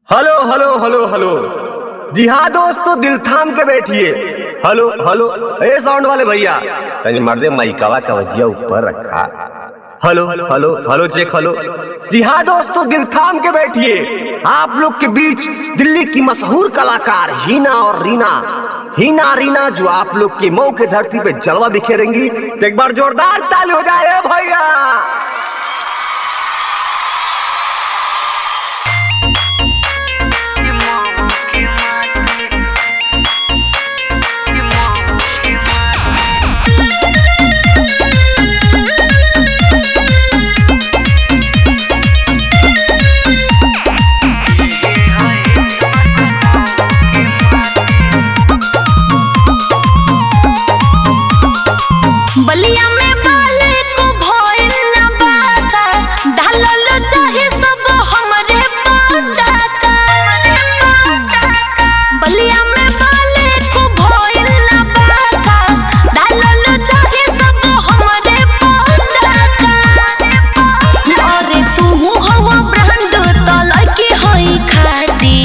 hello hello hello hello जी हाँ दोस्तों दिल थाम के बैठिए हेलो हेलो ए साउंड वाले भैया तनी मर्दे माइकावा का वजिया ऊपर रखा hello hello hello check hello जी हाँ दोस्तों दिल थाम के बैठिए आप लोग के बीच दिल्ली की मशहूर कलाकार हीना और रीना हीना रीना जो आप लोग की मऊ के धरती पे जलवा बिखेरेंगी तो एक बार जोरदार ताली हो जाए भैया बलिया में बाले को भइल ना बाका डालल चाहे सब हमरे पाटा बलिया में बाले को भइल ना बाका डालल चाहे सब हमरे पाटा अरे तू हवा ब्रांड त लड़की होई खाती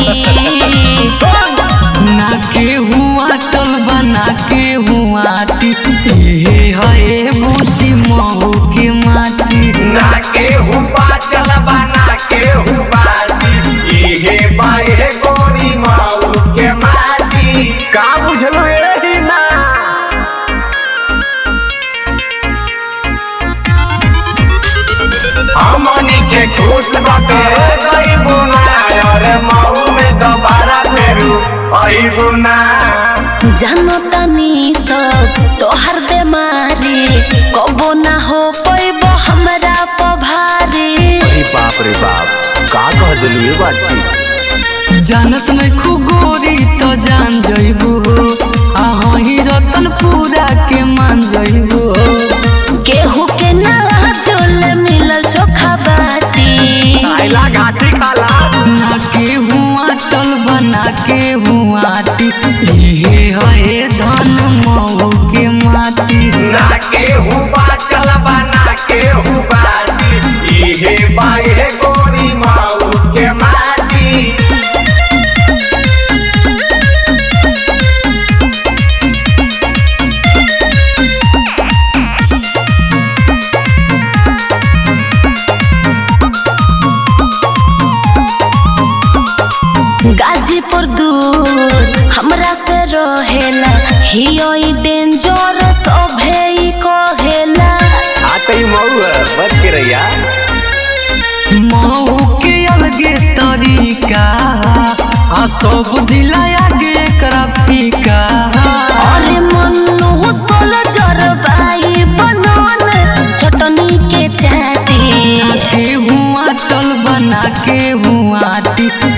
ना के हुआ टल बना के हुआ टी हे हे मुझी महू के माटी ना के हुपा चल बना के हुपा जी इहे बाहे गोरी माऊ के माटी का बुझलो एही ना हमनी के खुश बाटे गई बुना अरे माऊ में दोबारा फेरू आई बुना जानो तनी सब तोहर बेमारी कबो ना हो पैबो हमरा पभारी अरे बाप रे बाप का कह दिलू ये बात जी जानत में खुगोरी तो जान जइबू आ ही रतन पूरा के मान जइबू केहू के ना चोल मिलल चोखा बाती आइला घाटी खाला ना के हुआ टल बना के हुआ टी हे हे धन महू के माटी ना के हुपा चल बना के हुपा जी इहे बाहे गोरी माऊ के माटी गाजीपुर दूर हमरा से रहेला हियो ई डेंजर सभे ई कहेला आ तई मऊ है बच के रहिया महू के अलगे तरीका आ सब जिला आगे एकरा फीका अरे मन्नू सोल जरबाई बनन चटनी के चाटी के हुआ टल बना के हुआ टी